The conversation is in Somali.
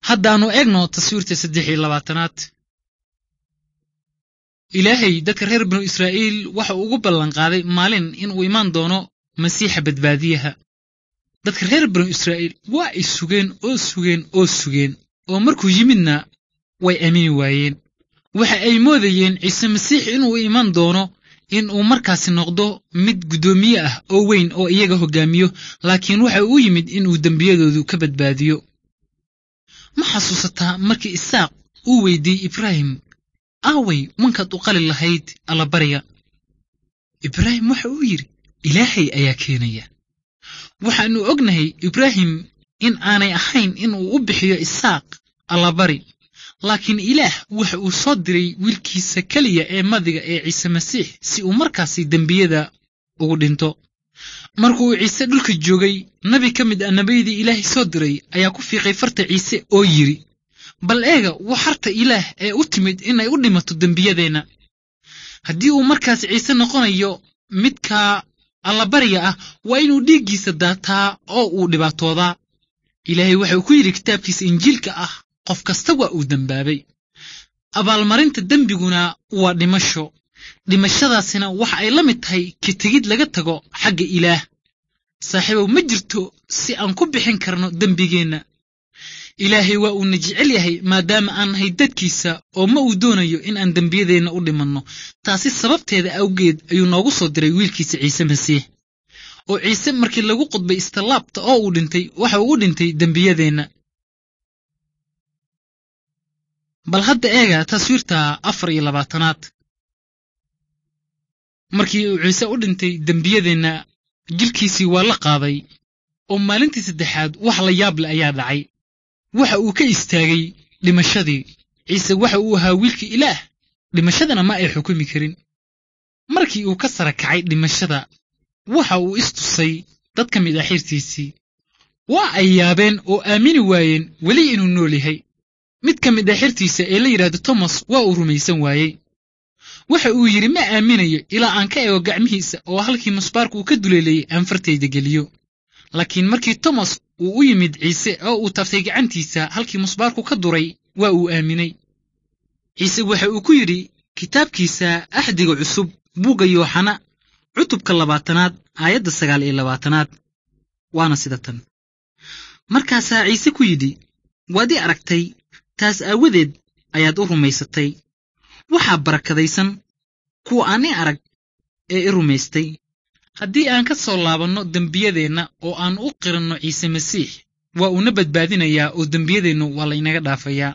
haddaannu eegno taswiirta saddex iyo labaatanaad ilaahay dadka reer binu israa'iil waxa uu ugu ballanqaaday maalin inuu imaan doono masiixa badbaadiyaha dadka reer binu israa'iil waa ay sugeen oo sugeen oo sugeen oo markuu yimidna way aamini waayeen waxa ay moodayeen ciise masiix inuu iman doono in uu markaasi noqdo mid guddoomiye ah oo weyn oo iyaga hoggaamiyo laakiin waxa uu yimid inuu dembiyadoodu ka badbaadiyo ma xasuusataa markii isaaq uu weydiiyey ibraahim aaway wankaad u qali lahayd allabariga ibraahim waxa uu yidhi ilaahay ayaa keenaya waxaannu ognahay ibraahim in aanay ahayn inuu u bixiyo isaaq allabari laakiin ilaah waxa uu soo diray wiilkiisa keliya ee madiga ee ciise masiix si uu markaasi dembiyada ugu dhinto markuu ciise dhulka joogay nabi ka mid ah nebiyadii ilaahay soo diray ayaa ku fiiqay farta ciise oo yidhi bal eega waa harta ilaah ee u timid inay u dhimato dembiyadeenna haddii uu markaas ciise noqonayo midka allabariga ah waa inuu dhiiggiisa daataa oo uu dhibaatoodaa ilaahay waxa uu ku yidhi kitaabkiisa injiilka ah qof kasta waa uu dembaabay abaalmarinta dembiguna waa dhimasho dhimashadaasina waxa ay la mid tahay ka tegid laga tago xagga ilaah saaxiibow ma jirto si aan ku bixin karno dembigeenna ilaahay waa uuna jecel yahay maadaama aan nahay dadkiisa oo ma uu doonayo in aan dembiyadeenna u dhimanno taasi sababteeda awgeed ayuu noogu soo diray wiilkiisa ciise masiix oo ciise markii lagu qudbay istallaabta oo uu dhintay waxa uu u dhintay dembiyadeenna bal hadda eega taswiirta afar iyo labaatanaad markii uu ciise u dhintay dembiyadeenna jilkiisii waa la qaaday oo maalintii saddexaad wax la yaab leh ayaa dhacay waxa uu ka istaagay dhimashadii ciise waxa uu ahaa wiilkii ilaah dhimashadana ma ay xukumi karin markii uu ka sara kacay dhimashada waxa uu istusay dad ka mid ah xirtiisii waa ay yaabeen oo aamini waayeen weli inuu nool yahay mid ka mid ah xirtiisa ee la yidhaahdo tomas waa uu rumaysan waayey waxa uu yidhi ma aaminayo ilaa aan ka eego gacmihiisa oo halkii musbaarku uu ka duleelayey aan fartayda geliyo laakiin markii tomas uu u yimid ciise oo uu taftay gacantiisa halkii musbaarku ka duray waa uu aaminay ciise waxa uu ku yidhi kitaabkiisa axdiga cusub buugga yooxana cutubka labaatanaad aayadda sagaal iyo labaatanaad waana sida tan markaasaa ciise ku yidhi waad i aragtay taas aawadeed ayaad u rumaysatay waxaa barakadaysan kuwa aan i arag ee i rumaystay haddii aan ka soo laabanno dembiyadeenna oo aan u qiranno ciise masiix waa uuna badbaadinayaa oo dembiyadeennu waa laynaga dhaafayaa